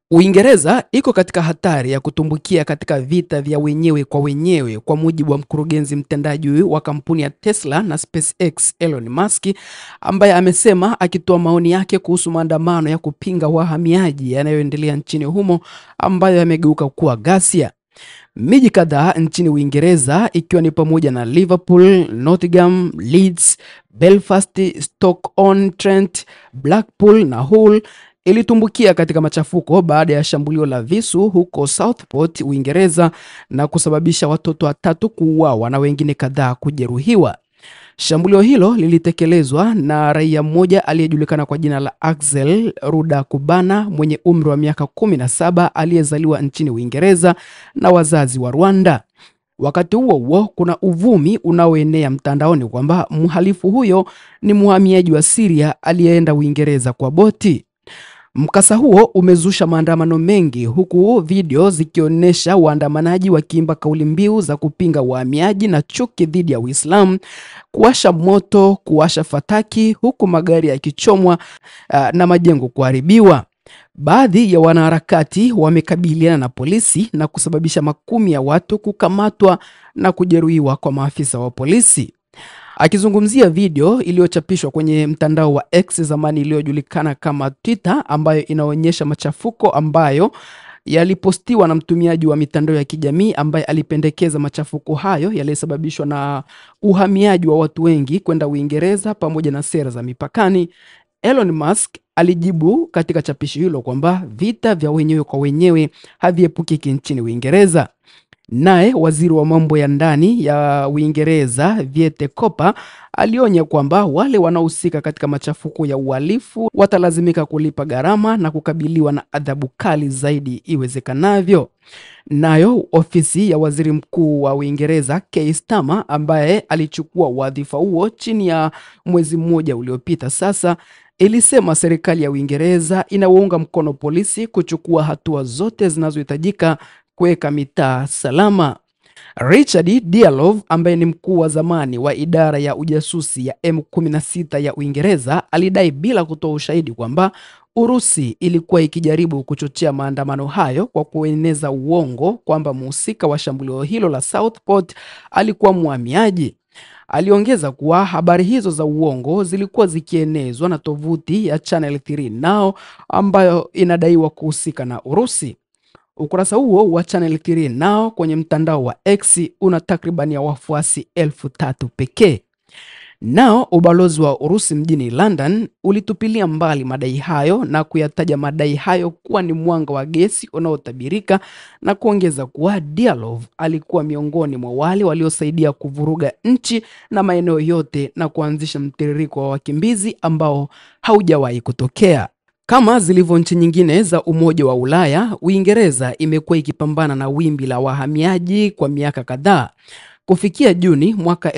Uingereza iko katika hatari ya kutumbukia katika vita vya wenyewe kwa wenyewe kwa mujibu wa mkurugenzi mtendaji wa kampuni ya Tesla na SpaceX Elon Musk, ambaye amesema akitoa maoni yake kuhusu maandamano ya kupinga wahamiaji yanayoendelea nchini humo ambayo yamegeuka kuwa ghasia. Miji kadhaa nchini Uingereza ikiwa ni pamoja na Liverpool, Nottingham, Leeds, Belfast, Stoke-on-Trent, Blackpool na Hull ilitumbukia katika machafuko baada ya shambulio la visu huko Southport, Uingereza na kusababisha watoto watatu kuuawa na wengine kadhaa kujeruhiwa. Shambulio hilo lilitekelezwa na raia mmoja aliyejulikana kwa jina la Axel Rudakubana mwenye umri wa miaka 17 aliyezaliwa nchini Uingereza na wazazi wa Rwanda. Wakati huo huo, kuna uvumi unaoenea mtandaoni kwamba mhalifu huyo ni mhamiaji wa Syria aliyeenda Uingereza kwa boti. Mkasa huo umezusha maandamano mengi huku video zikionyesha waandamanaji wakiimba kauli mbiu za kupinga uhamiaji na chuki dhidi ya Uislamu, kuwasha moto, kuwasha fataki, huku magari yakichomwa uh, na majengo kuharibiwa. Baadhi ya wanaharakati wamekabiliana na polisi na kusababisha makumi ya watu kukamatwa na kujeruhiwa kwa maafisa wa polisi. Akizungumzia video iliyochapishwa kwenye mtandao wa X zamani iliyojulikana kama Twitter, ambayo inaonyesha machafuko ambayo yalipostiwa na mtumiaji wa mitandao ya kijamii ambaye alipendekeza machafuko hayo yaliyosababishwa na uhamiaji wa watu wengi kwenda Uingereza pamoja na sera za mipakani. Elon Musk alijibu katika chapisho hilo kwamba vita vya wenyewe kwa wenyewe haviepukiki nchini Uingereza. Naye waziri wa mambo ya ndani ya Uingereza Viete Kopa alionya kwamba wale wanaohusika katika machafuko ya uhalifu watalazimika kulipa gharama na kukabiliwa na adhabu kali zaidi iwezekanavyo. Nayo ofisi ya waziri mkuu wa Uingereza Keir Starmer ambaye alichukua wadhifa huo chini ya mwezi mmoja uliopita sasa ilisema serikali ya Uingereza inawaunga mkono polisi kuchukua hatua zote zinazohitajika kuweka mitaa salama. Richard Dialov ambaye ni mkuu wa zamani wa idara ya ujasusi ya M16 ya Uingereza alidai bila kutoa ushahidi kwamba Urusi ilikuwa ikijaribu kuchochea maandamano hayo kwa kueneza uongo kwamba mhusika wa shambulio hilo la Southport alikuwa mhamiaji. Aliongeza kuwa habari hizo za uongo zilikuwa zikienezwa na tovuti ya Channel 3 Now ambayo inadaiwa kuhusika na Urusi. Ukurasa huo wa Channel 3 Now kwenye mtandao wa X una takribani ya wafuasi elfu tatu pekee. Nao ubalozi wa Urusi mjini London ulitupilia mbali madai hayo na kuyataja madai hayo kuwa ni mwanga wa gesi unaotabirika na kuongeza kuwa Dialov alikuwa miongoni mwa wale waliosaidia kuvuruga nchi na maeneo yote na kuanzisha mtiririko wa wakimbizi ambao haujawahi kutokea. Kama zilivyo nchi nyingine za Umoja wa Ulaya, Uingereza imekuwa ikipambana na wimbi la wahamiaji kwa miaka kadhaa. Kufikia Juni mwaka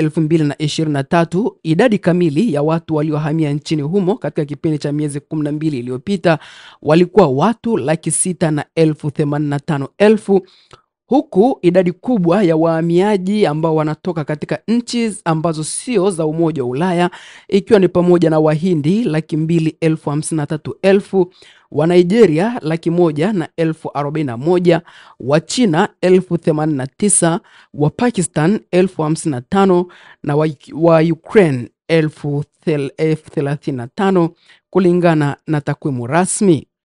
2023, idadi kamili ya watu waliohamia nchini humo katika kipindi cha miezi 12 iliyopita walikuwa watu laki sita na elfu themanini na tano elfu huku idadi kubwa ya wahamiaji ambao wanatoka katika nchi ambazo sio za Umoja wa Ulaya ikiwa ni pamoja na Wahindi laki mbili elfu hamsini na tatu elfu wa Nigeria laki moja na elfu arobaini na moja wa China elfu themanini na tisa wa Pakistan elfu hamsini na tano na wa, wa Ukraine elfu thelathini na tano kulingana na takwimu rasmi.